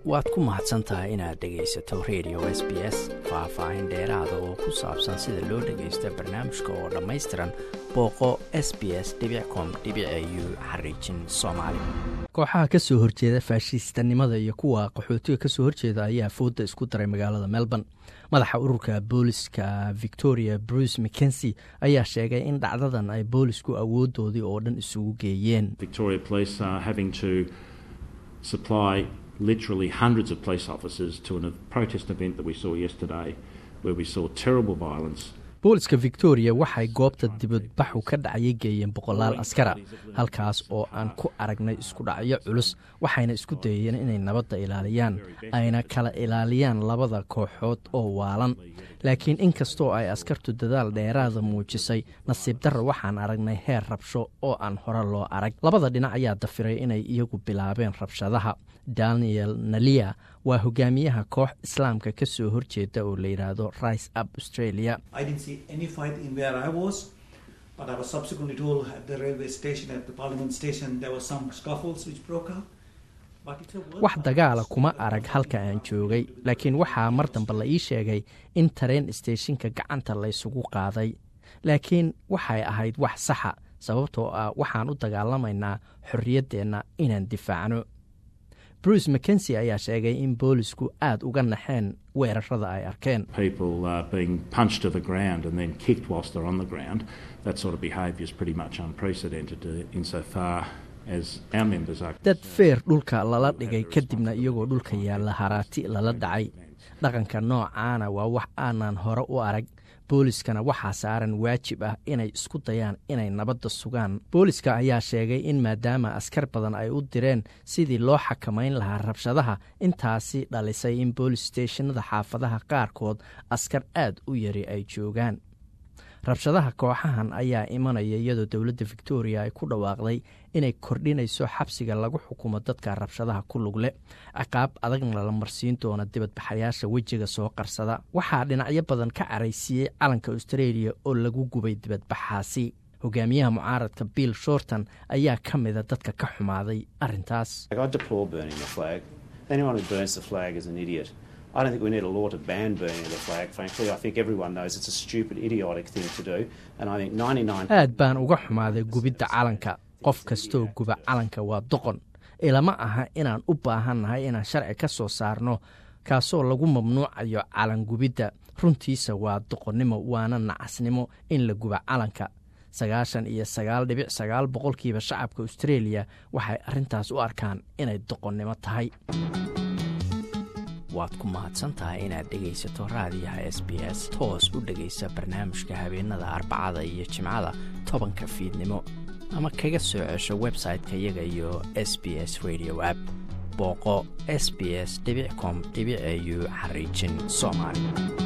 waad ku mahadsan tahay inaad dhegaysato radio s b s faah-faahin dheeraada oo ku saabsan sida loo dhagaysto barnaamijka oo dhammaystiran booqo s b s com u xariijin soomaali kooxaha ka soo horjeeda faashiistanimada iyo kuwa qaxootiga kasoo horjeeda ayaa fooda isku daray magaalada melbourne madaxa ururka booliska victoria bruce mckensi ayaa sheegay in dhacdadan ay boolisku awoodoodii oo dhan isugu geeyeen literally hundreds of police officers to a protest event that we saw yesterday where we saw terrible violence booliska victoria waxay goobta dibadbaxu ka dhacya geeyeen boqolaal askara halkaas oo aan ku aragnay isku dhacyo culus waxayna isku dayeen inay nabadda ilaaliyaan ayna kala ilaaliyaan labada kooxood oo waalan laakiin inkastoo ay askartu dadaal dheeraada muujisay nasiib darra waxaan aragnay heer rabsho oo aan hore loo arag labada dhinac ayaa dafiray inay iyagu bilaabeen rabshadaha daniel nalia waa hogaamiyaha koox islaamka ka soo horjeeda oo la yidhaahdo rice up australia wax dagaala kuma arag halka aan joogay laakiin waxaa mar dambe la ii sheegay in tareen steeshinka gacanta laysugu qaaday laakiin waxay ahayd wax saxa sababtoo ah waxaan u dagaalamaynaa xorriyaddeenna inaan difaacno bruce mckensi ayaa sheegay in boolisku aad uga naxeen weerarada ay arkeen dad feer dhulka lala dhigay kadibna iyagoo dhulka yaalla haraati lala dhacay dhaqanka noocaana waa wax aanan hore u arag booliskana waxaa saaran waajib ah inay isku dayaan inay nabadda sugaan booliska ayaa sheegay in maadaama askar badan ay u direen sidii loo xakamayn lahaa rabshadaha intaasi dhalisay in boolis steeshinada xaafadaha qaarkood askar aad u yari ay joogaan rabshadaha kooxahan ayaa imanaya iyadoo dowladda victoria ay ku dhawaaqday inay kordhinayso xabsiga lagu xukumo dadka rabshadaha ku lugle ciqaab adagna la marsiin doona dibadbaxayaasha wejiga soo qarsada waxaa dhinacyo badan ka caraysiiyey calanka australia oo lagu gubay dibadbaxaasi hogaamiyaha mucaaradka bill shorton ayaa ka mida dadka ka xumaaday arintaas aad baan uga xumaaday gubidda calanka qof kastoo guba calanka waa doqon ilama aha inaan u baahannahay inaan sharci ka soo saarno kaasoo lagu mamnuucayo calan gubidda runtiisa waa doqonnimo waana nacasnimo in la guba calanka sagaashan iyo sagaal dhibic sagaal boqolkiiba shacabka australia waxay arrintaas u arkaan inay doqonnimo tahay waad ku mahadsantahay inaad dhegaysato raadiyaha s b s toos u dhegaysa barnaamijka habeenada arbacada iyo jimcada tobanka fiidnimo ama kaga soo cesho website-ka iyaga iyo s b s radio app booqo s b s com au xariijin soomaali